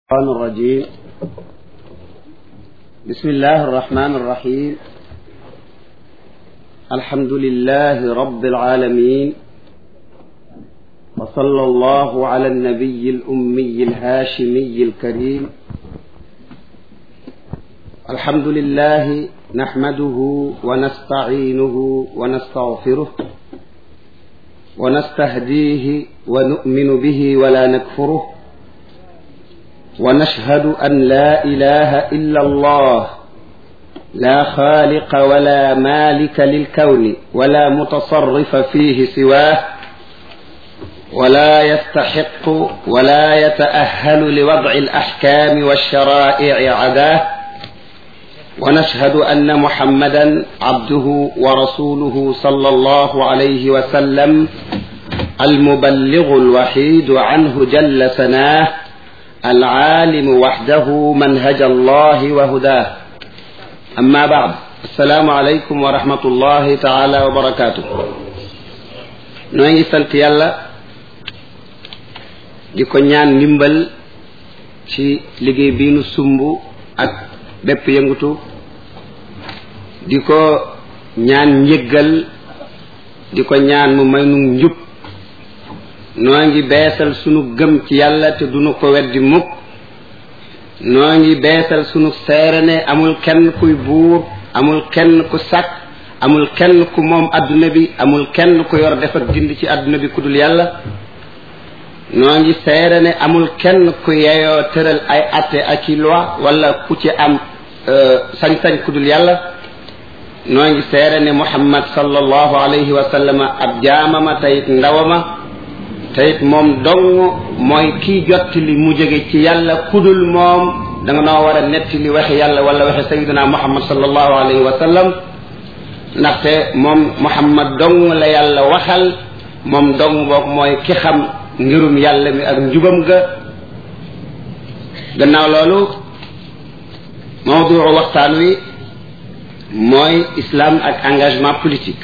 الشيطان الرجيم بسم الله الرحمن الرحيم الحمد لله رب العالمين وصلى الله على النبي الأمي الهاشمي الكريم الحمد لله نحمده ونستعينه ونستغفره ونستهديه ونؤمن به ولا نكفره ونشهد أن لا إله إلا الله لا خالق ولا مالك للكون ولا متصرف فيه سواه ولا يستحق ولا يتأهل لوضع الأحكام والشرائع عداه ونشهد أن محمدا عبده ورسوله صلى الله عليه وسلم المبلغ الوحيد عنه جل سناه العالم وحده منهج الله وهداه أما بعد السلام عليكم ورحمة الله تعالى وبركاته noo ngi sant yàlla di ko ñaan ndimbal ci liggéey bii nu sumb ak bépp yëngutu di ko ñaan njëggal di ko ñaan mu may nu njub noo ngi beesal sunu gëm ci yàlla te duñu ko weddi mukk noo ngi beesal sunu seere ne amul kenn kuy buur amul kenn ku sàkk amul kenn ku moom adduna bi amul kenn ku yor def ak dindi ci adduna bi ku dul yàlla noo ngi seere ne amul kenn ku yeyoo tëral ay atte ak i loi wala ku ci am sañ-sañ ku dul yàlla noo ngi seere ne muhammad sallallahu alayhi wa sallam ab jaamama tayit ndawama teyit moom dong mooy kii jotti li mu jóge ci yàlla kudul moom da nga noo war a netti li waxe yàlla wala waxe sayiduna muhammad sallallahu alayhi wa sallam ndaxte moom muhammad dong la yàlla waxal moom dong boog mooy ki xam ngirum yàlla mi ak njubam ga gannaaw loolu mawduu waxtaan wi mooy islam ak engagement politique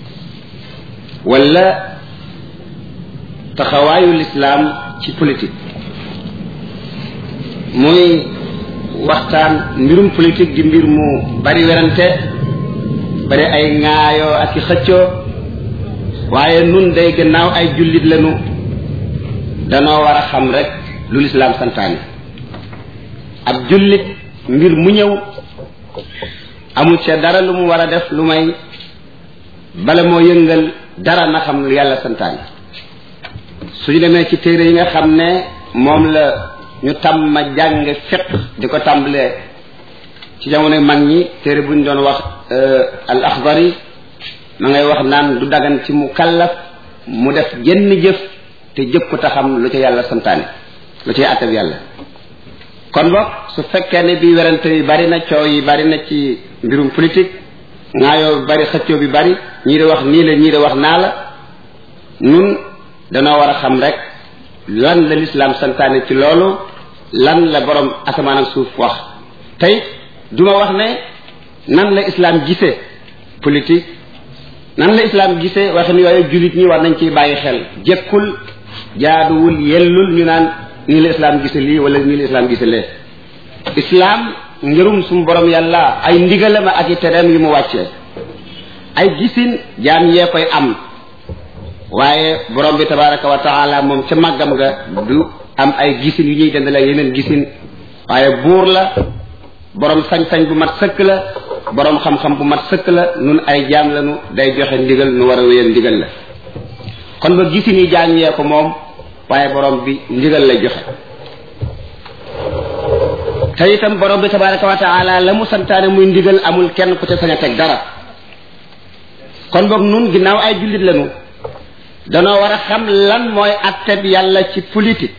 wala taxawaayu lislaam ci politique muy waxtaan mbirum politique di mbir mu bari werante bari ay ŋaayoo ak i xëccoo waaye nun day gannaaw ay jullit lañu danoo war a xam rek lu lislaam santaane ab jullit mbir mu ñëw amul ca dara lu mu war a def lu may bala moo yëngal dara na xam lu yàlla santaane suñu demee ci téere yi nga xam ne moom la ñu tàmm jàng fiq di ko tàmbalee ci jamono mag ñi téere bu ñu doon wax al axdari ma ngay wax naan du dagan ci mu kallaf mu def jenn jëf te jëf ko taxam lu ca yàlla santaane lu ca àttab yàlla kon boog su fekkee ne bi werante yi bari na coow yi bari na ci mbirum politique ngaayoo bi bari xëccoo bi bari ñii di wax nii la ñii di wax naa la nun danoo war a xam rek lan la lislaam santaane ci loolu lan la borom asamaan ak suuf wax tey duma wax ne nan la islaam gisee politique nan la islaam gisee waxin yooyu jullit ñi war nañ ciy bàyyi xel jekkul jaaduwul yellul ñu naan nii la islaam gise lii wala nii la islaam gise lee islaam ngirum sumu borom yàlla ay ndigalama ak i tereem yu mu wàccee ay gisin jaam yee koy am waaye borom bi tabaraka wa taala moom ca màggam nga du am ay gisin yu ñuy dendale yeneen gisin waaye buur la borom sañ-sañ bu mat sëkk la borom xam-xam bu mat sëkk la nun ay jaam lañu day joxe ndigal nu war a wéyal ndigal la kon ba gisin yi jaam yee ko moom waaye borom bi ndigal lay joxe te itam borom bi tabaraka wa taala la mu santaane muy ndigal amul kenn ku ca sañ a teg dara kon boog nun ginnaaw ay jullit lañu danoo war a xam lan mooy atteb yàlla ci politique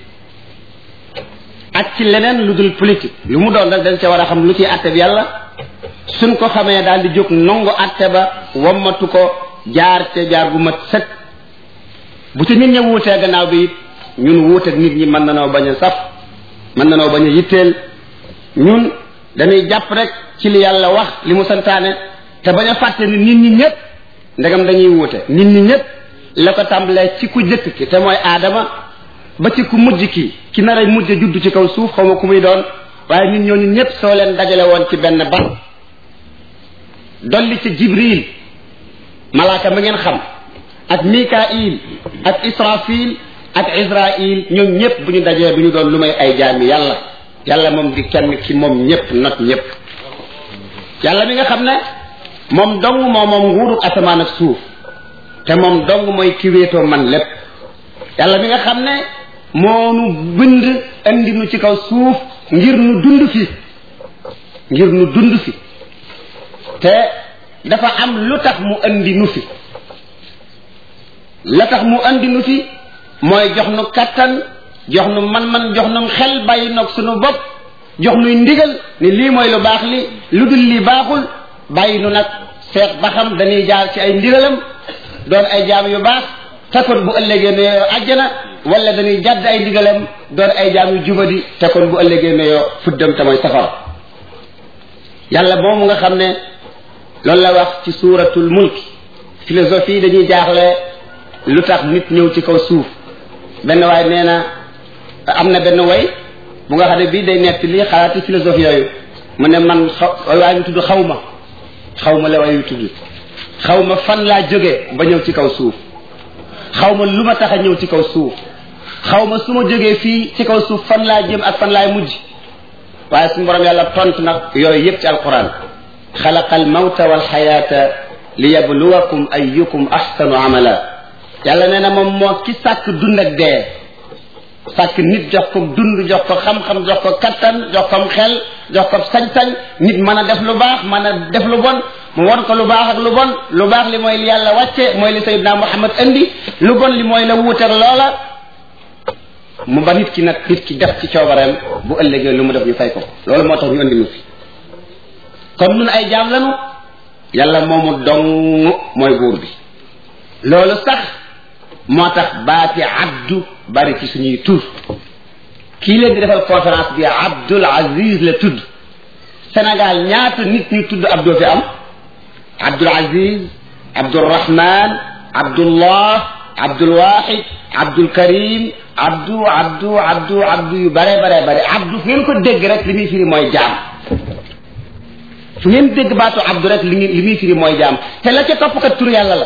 ak ci leneen lu dul politique lu mu doon rek dañ ca war a xam lu ciy atteb yàlla suñ ko xamee daal di jóg nongu atte ba wommatu ko jaar ca jaar bu mat sëkk bu ci nit ñi wuutee gannaaw bi it ñun wuuteeg nit ñi mën nanoo bañ a saf mën nanoo bañ a yitteel ñun dañuy jàpp rek ci li yàlla wax li mu santaane te bañ a fàtte ni nit ñi ñëpp ndegam dañuy wuute nit ñi ñëpp la ko tàmbalee ci ku jëkk ki te mooy aadama ba ci ku mujj ki ki nar a mujj judd ci kaw suuf xaw ma ku muy doon waaye nit ñooñu ñëpp soo leen dajale woon ci benn ban dolli ci jibril malaaka ma ngeen xam ak mikail ak israfil ak israil ñoom ñëpp bu ñu dajee bu ñu doon lu may ay jaami yàlla yàlla moom di kenn ki moom ñëpp not ñëpp yàlla mi nga xam ne moom dong moo moom nguuru asamaan ak suuf te moom dong mooy ki wéetoo man lépp yàlla mi nga xam ne moo nu bind andi nu ci kaw suuf ngir nu dund fi ngir nu dund fi te dafa am lu tax mu andi nu fi la tax mu andi nu fi mooy jox nu kattan jox nu man-man jox nu xel bàyyi noog sunu bopp jox nuy ndigal ni lii mooy lu baax li lu dul li baaxul bàyyi nu nag seet ba xam dañuy jaar ci ay ndigalam doon ay jaam yu baax takkoon bu ëllëgee ne yoo àjjana wala dañuy jàdd ay ndigalam doon ay jaam yu jubadi takkoon bu ëllëgee ne yoo fuddam te mooy safara yàlla moomu nga xam ne loolu la wax ci suuratul mulk philosophie dañuy jaaxle lu tax nit ñëw ci kaw suuf benn waay nee na am na benn way bu nga xam ne bii day nekk lii xalaati philosophie yooyu mu ne man xaw waay yu tudd xaw ma xaw ma la waay yu tudd xaw ma fan laa jógee ba ñëw ci kaw suuf xaw ma lu ma tax a ñëw ci kaw suuf xaw ma su ma jógee fii ci kaw suuf fan laa jëm ak fan laay mujj waaye suñu borom yàlla tontu nag yooyu yëpp ci alquran xalaqa almawta walxayaata liyabluwakum ayyukum ahsanu amala yàlla nee na moom moo ki sàkk dund ak dee sàkk nit jox ko dund jox ko xam-xam jox ko kattan jox ko xel jox ko sañ-sañ nit mën a def lu baax mën a def lu bon mu won ko lu baax ak lu bon lu baax li mooy li yàlla wàcce mooy li sayyidna Muhammad indi lu bon li mooy la wuuteeg loola mu ba nit ki nag nit ki def ci coobareem bu ëllëgee lu mu def ñu fay ko loolu moo tax ñu indi nu fi kon nun ay jaam lanu yàlla moomu dong mooy buur bi loolu sax moo tax baati abdu bari ci suñuy tur kii leen di defal conférence bi Abdul Aziz la tudd Sénégal ñaata nit ñu tudd Abdou fi am Abdul Aziz Abdul Rahman Abdullah Abdul Wahid Abdul Karim Abdou Abdou Abdou Abdou yu bare bare bare Abdou fu ngeen ko dégg rek li muy firi mooy jaam fu ngeen dégg baatu Abdou rek li li muy firi mooy jaam te la ca topp kat tur yàlla la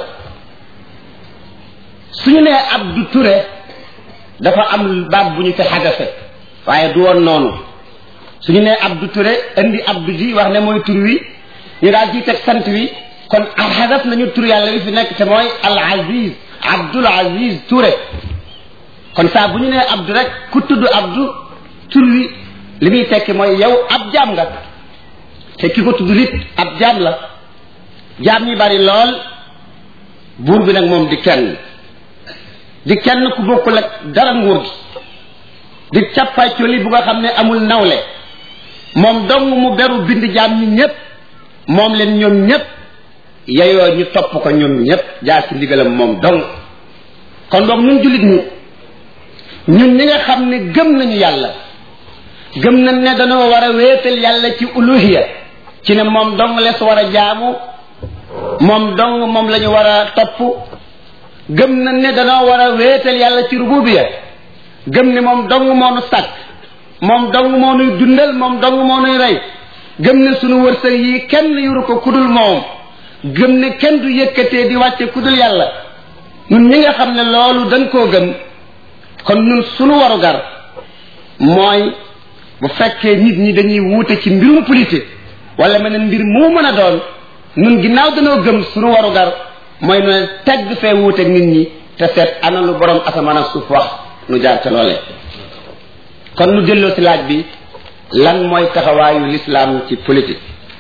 suñu nee Abdou Touré dafa am baat bu ñu fi xadafe waaye du woon noonu suñu nee Abdou Touré indi Abdou ji wax ne mooy tur wi ñu daal ciy teg sant wi kon xadaf nañu tur yàlla wi fi nekk te mooy al Aziz Abdul Aziz Touré kon saa bu ñu nee Abdou rek ku tudd Abdou tur wi li muy tekki mooy yow ab jaam nga te ki ko tudd nit ab jaam la jaam ñi bari lool buur bi nag moom di kenn di kenn ku bokkul ak dara nguur gi di càppaacoli bu nga xam ne amul nawle moom dong mu beru bind jaam ñi ñépp moom leen ñoom ñépp yeyoo ñu topp ko ñoom ñépp jaar ci ndigalam moom dong kon boog ñun jullit ñi ñun ñi nga xam ne gëm nañu yàlla gëm nañ ne dañoo war a wéetal yàlla ci uluhiya ci ne moom dong les war a jaamu moom dong moom la ñu war a topp gëm nañ ne dañoo war a wéetal yàlla ci rububiya gëm ne moom dong moo nu sàkk moom dong moo nuy dundal moom dong moo nuy rey gëm ne sunu wërsëg yi kenn yuru ko kudul moom gëm ne kenn du yëkkatee di wàcce kudul yàlla ñun ñi nga xam ne loolu dañ koo gëm kon ñun sunu warugar mooy bu fekkee nit ñi dañuy wuute ci mbirum politique wala meneen mbir mu mën a doon ñun ginnaaw dañoo gëm sunu warugar mooy ne tegg fee wuuteeg nit ñi te seet ana lu borom asamaan ak suuf wax nu jaar ca loole kon nu delloo si laaj bi lan mooy taxawaayu lislaam ci politique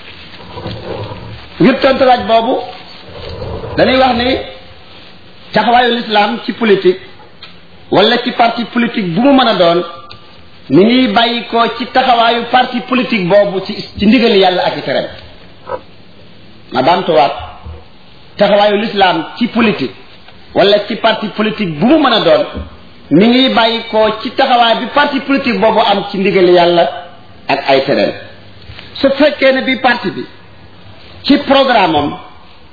ngir tontu laaj boobu dañuy wax ni taxawaayu lislaam ci politique wala ci parti politique bu mu mën a doon ni ngi bàyyi ko ci taxawaayu parti politique boobu ci ci ndigali yàlla ak i tereem ma baamtuwaat taxawaayu lislaam ci politique wala ci parti politique bu mu mën a doon mi ngi bàyyi ko ci taxawaay bi parti politique boobu am ci ndigali yàlla ak ay tereem su fekkee ne bi parti bi ci programme am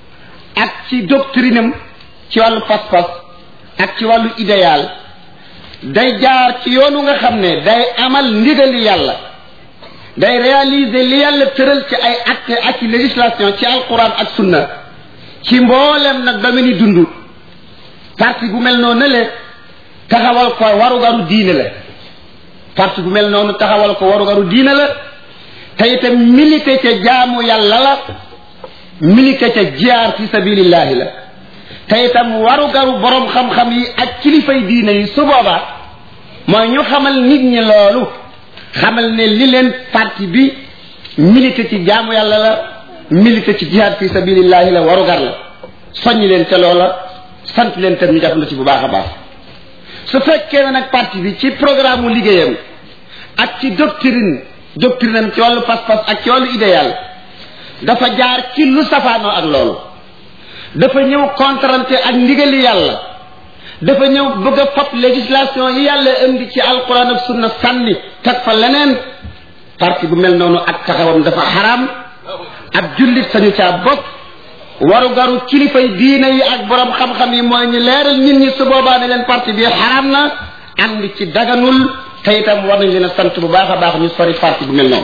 ak ci doctrine am ci wàllu pas-pas ak ci wàllu idéal day jaar ci yoonu nga xam ne day amal ndigali yàlla day réaliser li yàlla tëral ci ay acte ak ci législation ci alquran ak sunna ci mboolem nag ba ni dund parti bu mel noonu le taxawal ko warugaru diine la parti bu mel noonu taxawal ko warugaru diine la te itam milité ca jaamu yàlla la milité ca jiyaar fi sabilillahi la te itam warugaru borom xam-xam yi ak kilifay diine yi su boobaa mooy ñu xamal nit ñi loolu xamal ne li leen parti bi milité ci jaamu yàlla la milité ci jihaad fi sabilillahi la warugar la soññ leen ca loola sant leen tam ñu def na ci bu baax a baax su fekkee ne nag parti bi ci programme mu liggéeyam ak ci doctrine doctrine am ci wàllu pas-pas ak ci wàllu idéal dafa jaar ci lu safaanoo ak loolu dafa ñëw contrante ak ndigali yàlla dafa ñëw bëgg a fab législation yi yàlla indi ci alquran ak sunna sànni teg fa leneen parti bu mel noonu ak taxawam dafa xaraam ab jullit sañu caa bokk waru garu kilifay diine yi ak borom xam-xam yi mooy ñu leeral nit ñi su boobaa ne leen parti bi xaraam na ànd ci daganul te itam war nañ leen a sant bu baax a baax ñu sori parti bu mel noonu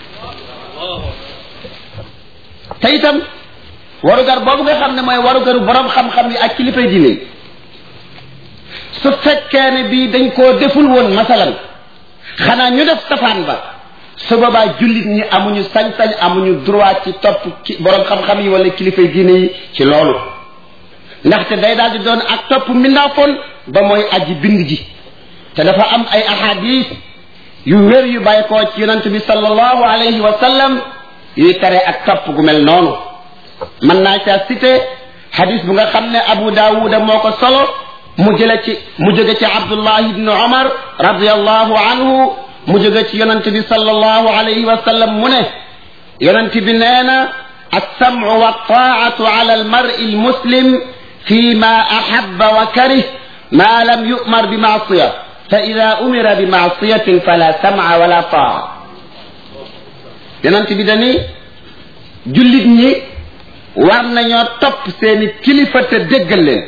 te itam warugar boobu nga xam ne mooy warugaru borom xam-xam yi ak kilifay diine yi su fekkee ne bii dañ koo deful woon masalan xanaa ñu def safaan ba su boobaa jullit ñi amuñu sañ-sañ amuñu droit ci topp ki borom xam-xam yi wala kilifay diine yi ci loolu ndaxte day daal di doon ak topp mbindaafoon ba mooy aji bind ji te dafa am ay ahadis yu wér yu bàyyi koo ci yonent bi sallallahu alayhi wa sallam yuy tere ak topp gu mel noonu mën naa caa cité hadis bu nga xam ne Abu Daawuda moo ko solo mu jële ci mu jóge ci Abdullah ibn Umar radiyallahu anhu mu jóge ci yonent bi sallallahu alayhi wa sallam mu ne yonent bi nee na alsamcu waltaatu ala almari almuslim fi ma axaba wa karih ma lam yumar bi maasiya fa ida umira bi maasiyatin fala samca wala taa yonent bi dani jullit ñi war nañoo topp seeni kilifa te déggal leen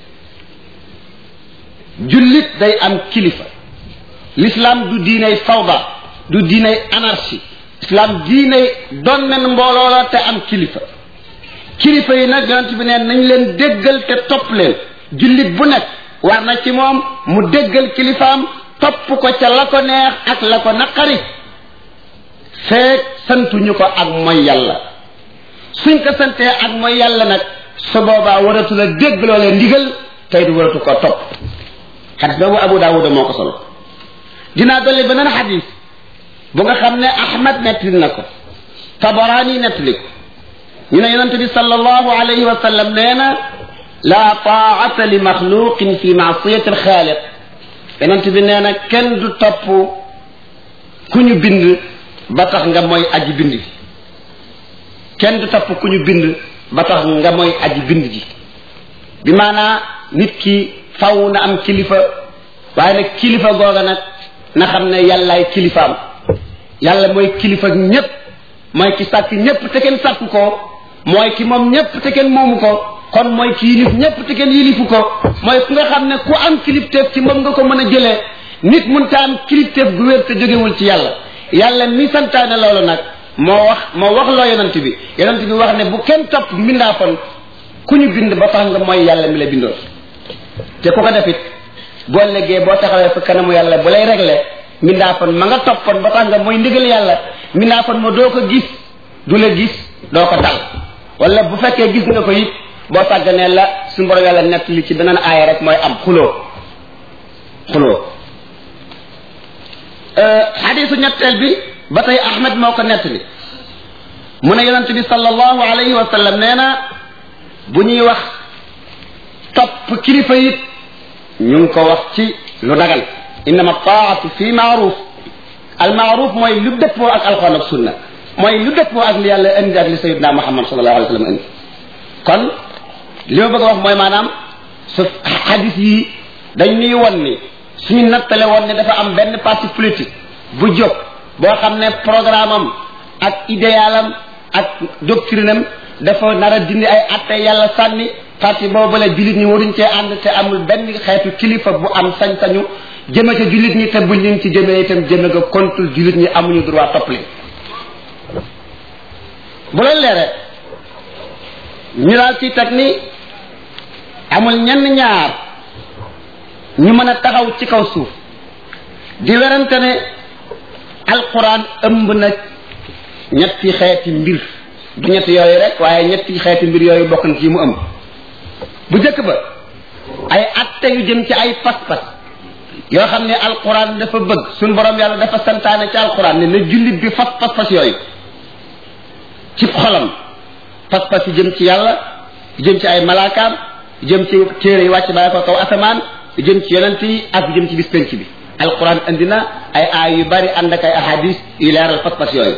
jullit day am kilifa l'islam du diinay fawda du diinay anarchie islam diinay doon nen mbooloo la te am kilifa kilifa yi nag yonent bi neen nañ leen déggal te topp leen jullit bu nekk war na ci moom mu déggal kilifaam topp ko ca la ko neex ak la ko naqari feek santuñu ko ak mooy yàlla suñ ko santee ak mooy yàlla nag su boobaa waratu la dégg loolee ndigal tey du waratu ko topp xadis boobu abu daawuda moo ko solo dinaa dolli beneen xadis bu nga xam ne ahmad nettali na ko tabaraani nettali ko ñu ne yonente bi sallallahu alayhi wa sallam nee na laa taata li maxluqin fi maasiyati alxaaliq yonente bi nee na kenn du topp ku ñu bind ba tax nga mooy aji bind ji kenn du topp ku ñu bind ba tax nga mooy aji bind ji bi maanaa nit ki faw na am kilifa waaye nag kilifa googa nag na xam ne yàllaay kilifaam yàlla mooy kilifa ñépp mooy ki sàkk ñépp te kenn sàkk ko mooy ki moom ñépp te kenn moomu ko kon mooy ki yilif ñépp te kenn yilifu ko mooy ku nga xam ne ku am kilifteef ci moom nga ko mën a jëlee nit munta am kilifteef gu wér te jógewul ci yàlla yàlla mi santaane loolu nag moo wax moo wax loo yonent bi yonent bi wax ne bu kenn topp mbindaafon ku ñu bind ba tax nga mooy yàlla mi la bindoon te ku ko defit boo léggee boo taxawee fa kanamu yàlla bu lay réglé mbindaafon ma nga toppoon ba tax nga mooy ndigal yàlla mbindaafon ma doo ko gis du la gis doo ko tal wala bu fekkee gis nga ko it boo sàgganee la suñu borom yàlla nett li ci beneen aaya rek mooy am xuloo xuloo xadisu ñetteel bi ba tey ahmed moo ko nett li mu ne yonent bi sallallahu alayhi wa sallam nee na bu ñuy wax topp kilifa it ñu ngi ko wax ci lu dagal innama taatu fi maaruf al maaruf mooy lu dëppoo ak alxuraan ak sunna mooy lu dëppoo ak li yàlla indi ak li sayidna muhammad sallallahu alayhi wa sallam indi kon li ma bëgg a wax mooy maanaam su xadis yi dañ ñuy won ni suñu nattale woon ne dafa am benn parti politique bu jóg boo xam ne programme am ak idéalam ak doctrine am dafa nar a dindi ay atte yàlla sànni parti boobu la jullit ñi waruñ cee ànd te amul benn xeetu kilifa bu am sañ-sañu jëme ca jullit ñi te buñ leen ci jëmee itam jëme nga kontul jullit ñi amuñu droit topp leen bu leen leere ñu daal ci teg ni amul ñenn ñaar ñu mën a taxaw ci kaw suuf di werante ne alquran ëmb na ñetti xeeti mbir du ñetti yooyu rek waaye ñetti xeeti mbir yooyu bokk na ci mu ëmb bu njëkk ba ay atte yu jëm ci ay pas-pas yoo xam ne alquran dafa bëgg suñ borom yàlla dafa santaane ci alquran ne na jullit bi fas pas-pas yooyu ci xolam pas-pas yi jëm ci yàlla jëm ci ay malaakaam jëm ci téere yi wàcc bàyyi ko kaw asamaan jëm ci yonent yi ak jëm ci bis penc bi alquran andi na ay aay yu bari ànd ak ay ahadis yu leeral pas-pas yooyu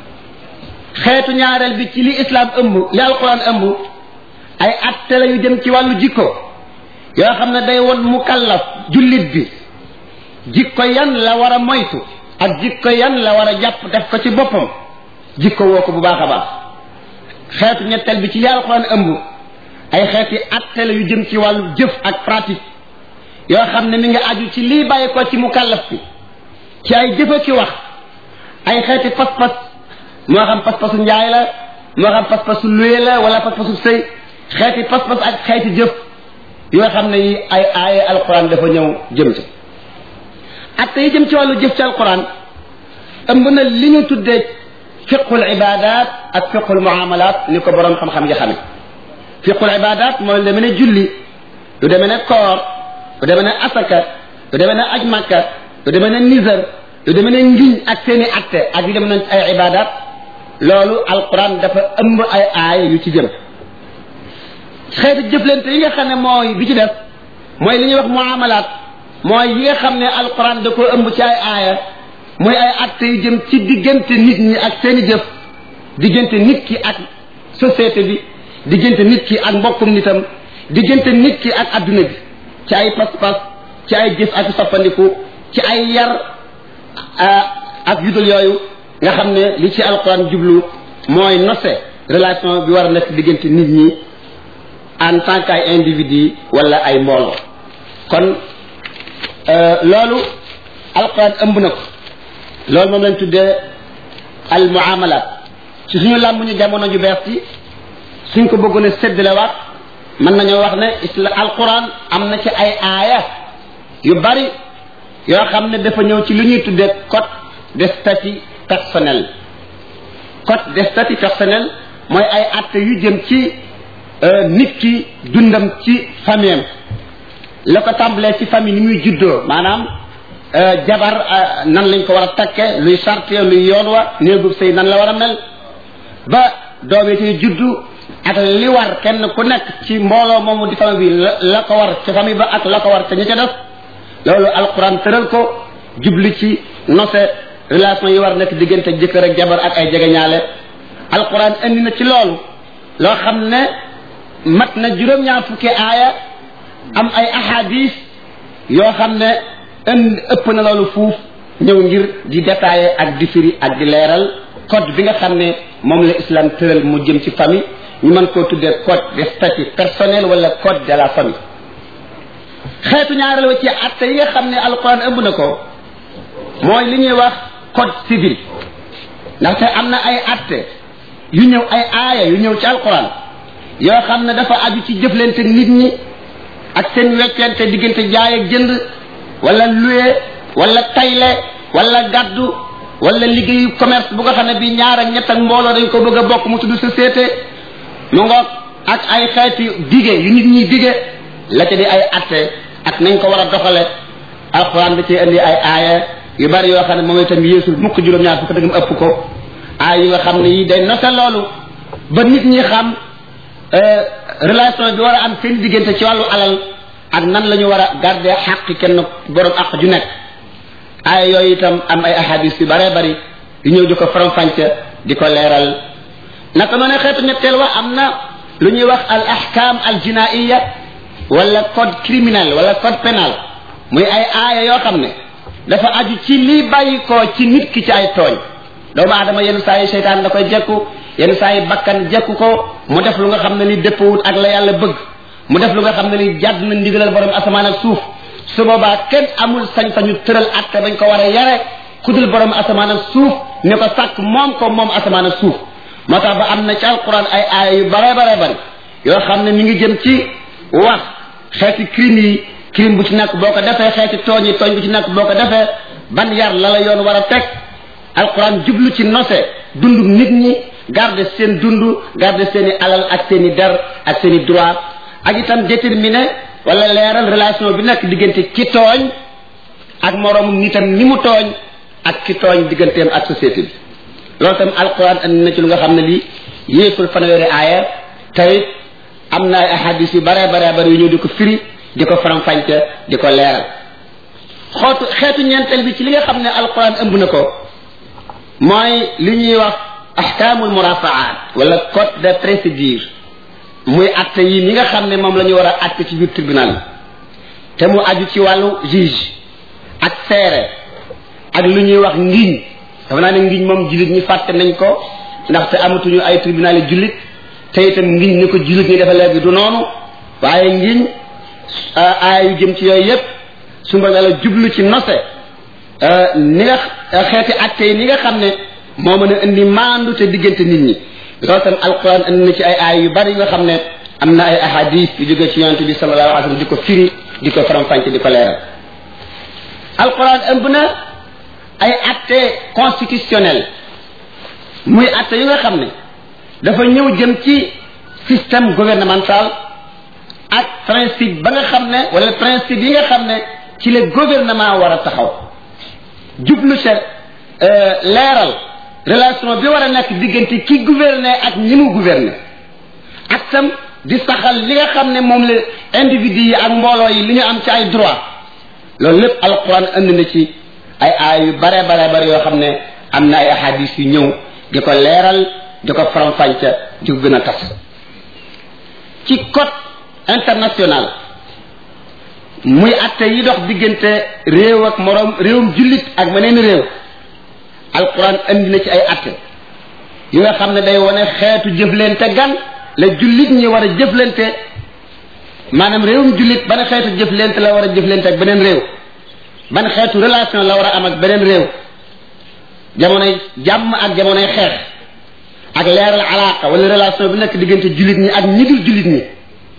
xeetu ñaareel bi ci li islam ëmb li alquran ëmb ay atte la yu jëm ci wàllu jikko yoo xam ne day won mukallaf jullit bi jikko yan la war a moytu ak jikko yan la war a jàpp def ko ci boppam jikko woo ko bu baax a baax xeetu ñetteel bi ci li alquran ëmb ay xeeti atte la yu jëm ci wàllu jëf ak pratique yoo xam ne mi nga aju ci lii bàyyi ko ci mukallaf bi ci ay jëfa ki wax ay xeeti pas-pas moo xam pas-pasu njaay la moo xam pas-pasu luye la wala pas-pasu sëy xeeti pas-pas ak xeeti jëf yoo xam ne yi ay aaye alquran dafa ñëw jëm ci atte yi jëm ci wàllu jëf ci alquran ëmb na li ñu tuddee fiqul ibadat ak fiqul muamalat ni ko borom xam-xam yi xame fiqul ibadat mooy lu demee ne julli lu demee ne koor lu demee ne asaka lu demee ne aj makka lu demee ne nizar lu demee ne ngiñ ak seeni atte ak yu demee ne ay ibadat loolu alquran dafa ëmb ay aaya yu ci jëm xeeti jëflante yi nga xam ne mooy bi ci def mooy li ñuy wax muamalat mooy yi nga xam ne alquran da ko ëmb ci ay aaya mooy ay atte yu jëm ci diggante nit ñi ak seeni jëf diggante nit ki ak société bi diggante nit ki ak mbokkum nitam diggante nit ki ak adduna bi ci ay pas-pas ci ay jëf ak soppandiku ci ay yar ak yudul yooyu nga xam ne li ci alquran jublu mooy nose relation bi war a nekk diggante nit ñi en tant que ay individu wala ay mbooloo kon loolu alquran ëmb na ko loolu moom lañ tuddee al muamalat ci suñu làmb ñu jamono ju bees ci suñ ko bëggoon a séddalewaat mën nañoo wax ne isla alquran am na ci ay aaya yu bari yoo xam ne dafa ñëw ci lu ñuy tuddee code de statut personnel code de statut personnel mooy ay atte yu jëm ci nit ki dundam ci famille la ko tàmbalee ci famille ni muy juddoo maanaam jabar nan lañ ko war a takke luy charte luy yoon wa néegub sëy nan la war a mel ba doom yi ciy juddu ak li war kenn ku nekk ci mbooloo moomu di famille bi la ko war ci famille ba ak la ko war te ñu ca def loolu alquran tëral ko jubli ci nose relation yi war nekk diggante jëkkër ak jabar ak ay jegeñaale alquran indi na ci loolu loo xam ne mat na juróom-ñaar fukki aaya am ay ahadis yoo xam ne ënd ëpp na loolu fuuf ñëw ngir di détailler ak di firi ak di leeral code bi nga xam ne moom la islam tëral mu jëm ci famille ñu mën koo tuddee code de statut personnel wala code de la famille xeetu ñaareel wa ci atte yi nga xam ne alquran ëmb na ko mooy li ñuy wax code civil ndaxte am na ay atte yu ñëw ay aaya yu ñëw ci alquran yoo xam ne dafa aju ci jëflante nit ñi ak seen weccente diggante jaay ak jënd wala luye wala tayle wala gàddu wala liggéeyu commerce bu nga xam ne bi ñaar ak ñett ak mbooloo dañ ko bëgg a bokk mu tudd société mu ngoog ak ay xeeti dige yu nit ñi dige la ca di ay atte ak nañ ko war a doxale alxuraan da ci indi ay aaya yu bari yoo xam ne moom itam yéesul mukk juróom-ñaar fukk dëgg mu ëpp ko aaya yu nga xam ne yi day nose loolu ba nit ñi xam relation bi war a am seen diggante ci wàllu alal ak nan la ñu war a garder xaq kenn borom àq ju nekk aaya yooyu itam am ay ahadis yu baree bari yu ñëw di ko faram-fàcce di ko leeral naka noonu xeetu ñetteel wa am na lu ñuy wax al ahkam al jinaiya wala code criminel wala code pénal muy ay aaya yoo xam ne dafa aju ci lii bàyyi ko ci nit ki ci ay tooñ doomu aadama yenn saa yi seytaan da koy jekku yenn saa yi bakkan jekku ko mu def lu nga xam ne ni dëppwut ak la yàlla bëgg mu def lu nga xam ne ni jàdd na ndigalal borom asamaan ak suuf su boobaa kenn amul sañ-sañu tëral atte bañ ko war a yare kudul borom asamaan ak suuf ne ko sàkk moom ko moom asamaan ak suuf moo tax ba am na ci alquran ay aaya yu bare bare bari yoo xam ne mi ngi jëm ci wax xeeti crime yi crime bu ci nekk boo ko defee xeeti tooñ yi tooñ bu ci nekk boo ko defee ban yar la la yoon war a teg alquran jublu ci nose dundu nit ñi garder seen dund garder seen i alal ak seen i der ak seen i droit ak itam déterminer wala leeral relation bi nekk diggante ki tooñ ak moroomum nitam ni mu tooñ ak ki tooñ digganteem ak société bi loolu tam alquran andi na ci lu nga xam ne lii yéesul fanweeri aaya tey am na ay ahadis yu bare bare bare yu ñëw di ko firi di ko faram-fàcce di ko leeral xootu xeetu ñeenteel bi ci li nga xam ne alquran ëmb na ko mooy li ñuy wax ahkaamul murafaat wala code de procédure muy atte yi ni nga xam ne moom la ñu war a atte ci biir tribunal te mu aju ci wàllu juge ak seere ak lu ñuy wax ngiñ dafa naa ne ngiñ moom jullit ñi fàtte nañ ko ndaxte amatuñu ay tribunal yi jullit te itam ngiñ ni ko jullit ñi dafa léegi du noonu waaye ngiñ aay yu jëm ci yooyu yépp su ma la jublu ci nose ni nga xeeti atte yi ni nga xam ne moo mën a indi maandu te diggante nit ñi loolu tam alquran indi na ci ay aay yu bari yu nga xam ne am na ay ahadis yu jóge ci yonente bi sallallahu alayhi wa sallam di ko firi di ko faram-fàcce di ko leeral alquran ëmb na ay atte constitutionnel muy atte yu nga xam ne dafa ñëw jëm ci système gouvernemental ak principe ba nga xam ne wala principe yi nga xam ne ci la gouvernement war a taxaw jublu ca leeral relation bi war a nekk diggante ki gouverner ak ñi mu gouverner ak tam di saxal li nga xam ne moom la individu yi ak mbooloo yi li ñu am ci ay droit loolu lépp alquran andi na ci ay aay yu bare bare bare yoo xam ne am na ay ahadis yu ñëw di ko leeral di ko faram-fàcce di ko gën a tas ci code international muy atte yi dox diggante réew ak moroom réewum jullit ak meneen réew alquran andi na ci ay atte yi nga xam ne day wane xeetu jëflante gan la jullit ñi war a jëflante maanaam réewum jullit ban xeetu jëflante la war a jëflante ak beneen réew ban xeetu relation la war a am ak beneen réew jamonoy jàmm ak jamonoy xeex ak leeral alaaka wala relation bi nekk diggante jullit ñi ak ñi dul jullit ñi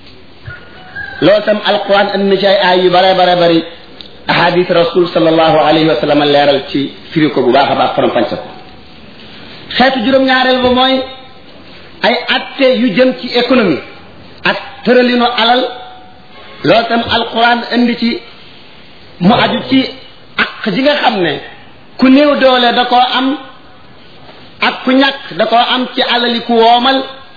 loolu tam alquran andi na ci ay aay yu bare bare bari ahadis rasul sallallahu alayhi wa sallam leeral ci firi ko bu baax a baax faram fànce ko xeetu juróom-ñaareel ba mooy ay atte yu jëm ci économie ak tëralinu alal loolu tam alquran indi ci mu aju ci ak ji nga xam ne ku néew doole da koo am ak ku ñàkk da koo am ci alali ku woomal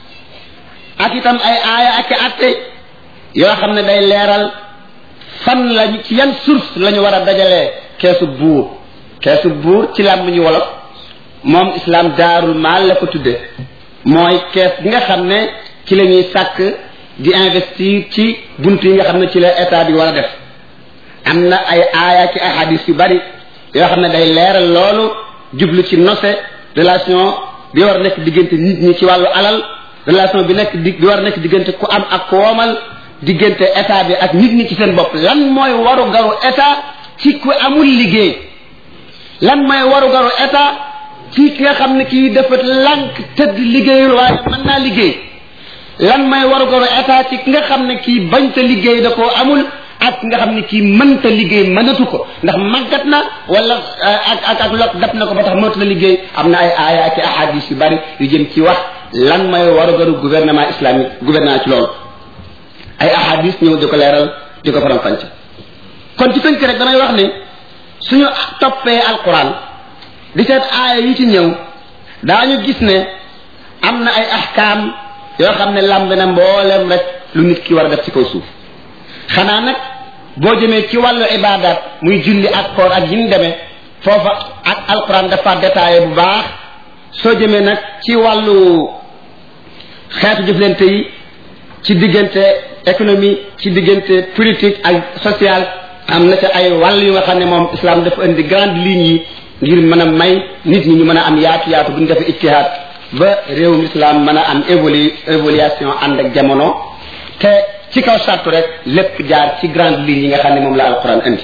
ak itam ay aaya ak i atte yoo xam ne day leeral fan lañu ci yan source la ñu war a dajalee keesu buur keesu buur ci làmb ñu wolof moom islam daarul maal la ko tudde mooy kees gi nga xam ne ci la ñuy sàkk di investir ci bunt yi nga xam ne ci la état bi war a def am na ay aaya ci ay hadis yu bari yoo xam ne day leeral loolu jublu ci nose relation bi war a nekk diggante nit ñi ci wàllu alal relation bi nekk di bi war a nekk diggante ku am ak ku woomal diggante état bi ak nit ñi ci seen bopp lan mooy waru garu état ci ku amul liggéey lan mooy waru garu état ci ki nga xam ne kii dafa lànk tëdd liggéeyul waaye mën naa liggéey lan mooy waru garu état ci ki nga xam ne kii bañta liggéey da koo amul ak nga xam ne kii mënta liggéey mënatu ko ndax màggat na wala ak ak ak lot dab na ko ba tax mënatu la liggéey am na ay aaya ak ahadis yu bari yu jëm ci wax lan mooy waru garu gouvernement islamique gouvernement ci loolu ay ahadis ñëw di ko leeral di ko faram fànc kon ci tënk rek damay wax ne suñu toppee alquran di seet aaya yi ci ñëw daañu gis ne am na ay ahkaam yoo xam ne lamb na mboolem rek lu nit ki war a def ci kaw suuf xanaa nag boo jëmee ci wàllu ibadat muy julli ak koor ak yi mu demee foofa ak alquran dafa détaillé bu baax soo jëmee nag ci wàllu xeetu jëflante yi ci diggante économie ci diggante politique ak social am na ca ay wàll yu nga xam ne moom islam dafa indi grande ligne yi ngir mën a may nit ñi ñu mën a am yaatu yaatu bu ñu defee ijtihaad ba réewum islam mën a am évolu évolution ànd ak jamono te ci kaw sartu rek lépp jaar ci grande ligne yi nga xam ne moom la alquran indi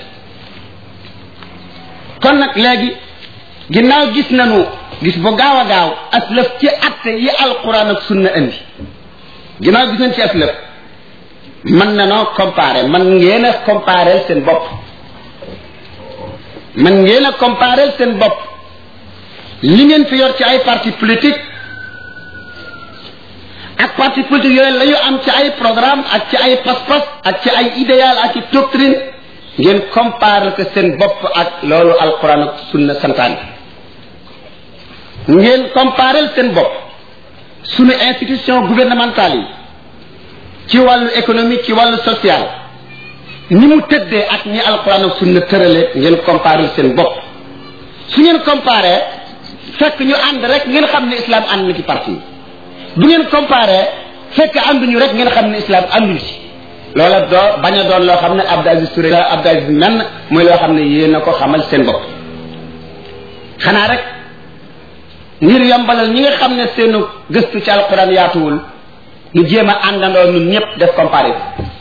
kon nag léegi ginnaaw gis nañu gis bu gaaw a gaaw aslëf ci atte yi alquran ak sunna indi ginnaaw gis nañ ci aslëf mën na noo comparer man ngeen a comparer seen bopp man ngeen a comparer seen bopp li ngeen fi yor ci ay parti politique ak parti politique yooyu la ñu am ci ay programme ak ci ay pas-pas ak ci ay idéal ak ci doctrine ngeen comparer ko seen bopp ak loolu alquran ak sunna santaan ngeen comparer seen bopp sunu institution gouvernementale yi ci wàllu économique ci wàllu social ni mu tëddee ak ñi alquran ak sunna tërale ngeen comparer seen bopp su ngeen comparer fekk ñu ànd rek ngeen xam ne islam ànd na ci parti bu ngeen comparer fekk ànduñu rek ngeen xam ne islam ànduñu ci loola doo bañ a doon loo xam ne Abdou Aziz Touré la Abdou Aziz menn muy loo xam ne yéen a ko xamal seen bopp xanaa rek ngir yombalal ñi nga xam ne seenu gëstu ci alquran yaatuwul ñu jéem a àndandoo ñun ñëpp def comparé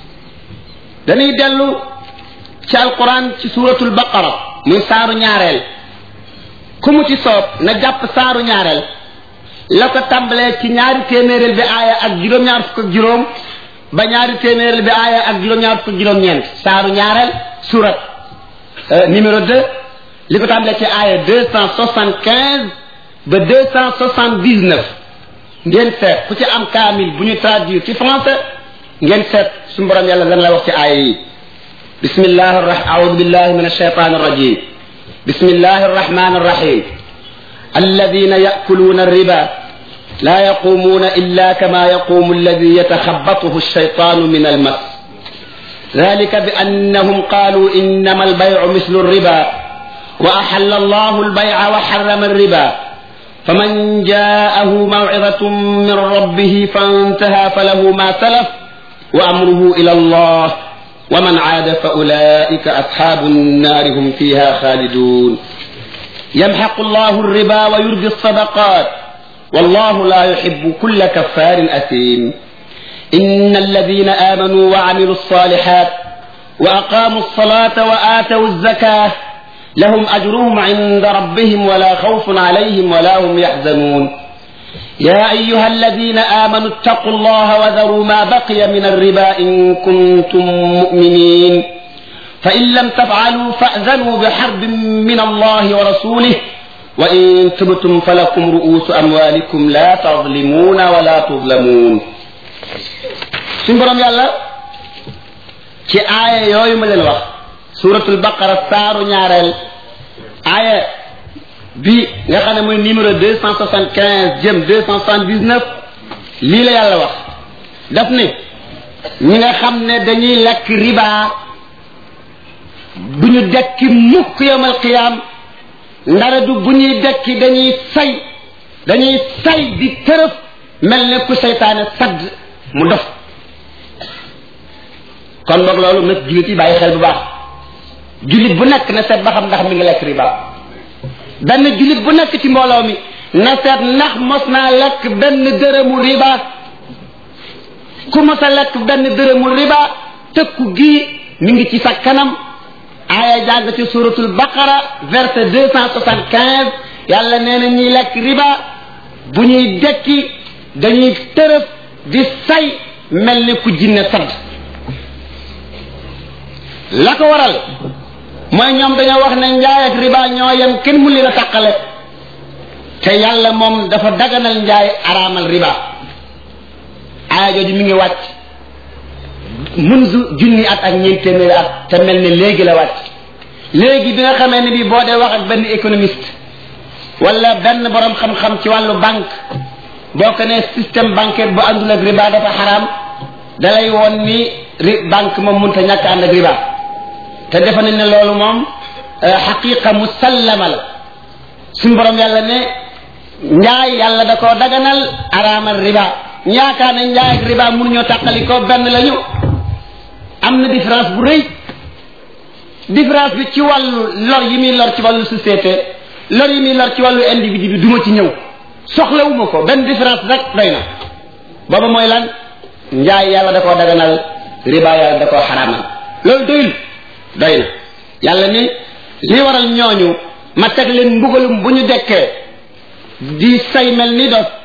dañuy dellu ci alquran ci suratul baqara muy saaru ñaareel ku mu ci soob na jàpp saaru ñaareel la ko tàmbalee ci ñaari téeméereel bi aaya ak juróom-ñaar fukk ak juróom ba ñaari téeméereel bi aaya ak juróom-ñaar fukk ak juróom-ñeent saaru ñaareel surat numéro 2 li ko tàmbalee ci aaya 275 ba 279 ngeen seet ku ci am kaamil bu ñu traduire ci français ngeen seet suñu borom yàlla lan la wax ci aaya yi bismillah aoudu billahi min alshaytan arrajim bismillah arrahman arrahim الذين يأكلون الربا لا يقومون إلا كما يقوم الذي يتخبطه الشيطان من المس ذلك بأنهم قالوا إنما البيع مثل الربا وأحل الله البيع وحرم الربا فمن جاءه موعظة من ربه فانتهى فله ما سلف وأمره إلى الله ومن عاد فأولئك أصحاب النار هم فيها خالدون يمحق الله الربا ويربي الصدقات والله لا يحب كل كفار أثيم إن الذين آمنوا وعملوا الصالحات وأقاموا الصلاة وآتوا الزكاة لهم أجرهم عند ربهم ولا خوف عليهم ولا هم يحزنون يا أيها الذين آمنوا اتقوا الله وذروا ما بقي من الربا إن كنتم مؤمنين فإن لم تفعلوا فأذنوا بحرب من الله ورسوله وإن تبتم فلكم رؤوس أموالكم لا تظلمون ولا تظلمون سنبرم يالله ci aaya yooyu ma leen wax suratul baqara saaru ñaareel aaya bi nga xam ne mooy numéro deux cent soixante quinze jëm deux cent soixante dix neuf lii la yàlla wax daf ne ñi nga xam ne dañuy lekk riba bu ñu dekki mukk yawmal qiyaam ndara du bu ñuy dekki dañuy say dañuy say di tërëf mel ne ku seytaane sadd mu dof kon boog loolu nag jullit yi bàyyi xel bu baax jullit bu nekk na seet ba xam ndax mi ngi lekk riba benn jullit bu nekk ci mbooloo mi na seet ndax mos naa lekk benn dërëmu riba ku mos a lekk benn dërëmu riba tëkku gii mi ngi ci sa kanam aaya jàng ci suratul baqara verset deux cent soixante quinze yàlla nee na ñuy lekk riba bu ñuy dekki dañuy tërëf di say mel ni ku jinne sadd la ko waral mooy ñoom dañoo wax ne njaay ak riba ñoo yem kenn mu leen a tàqale te yàlla moom dafa daganal njaay araamal riba aaya jooju mi ngi wàcc munzu junni at ak ñeent téeméeri at te mel ne léegi la wàcc léegi bi nga xamee ne bi boo dee wax ak benn économiste wala benn borom xam-xam ci wàllu banque boo ko ne système bancaire bu àndul ak riba dafa xaraam dalay woon ni ri banque moom mënta ñàkk ànd ak riba te defe nañ ne loolu moom xaqiqa musallama la suñ borom yàlla ne njaay yàlla da koo daganal araamal riba ñaakaar ne njaay ak riba mënuñoo tàqali ko benn lañu am na différence bu rëy différence bi ci wàllu lor yi muy lor ci wàllu société lor yi muy lor ci wàllu individu bi duma ci ñëw soxlawuma ko benn différence rek doy na booba mooy lan njaay yàlla da koo daganal riba yàlla da koo xaraamal loolu doyul doy na yàlla ni li waral ñooñu ma teg leen mbugalum bu ñu dekkee di say mel ni dof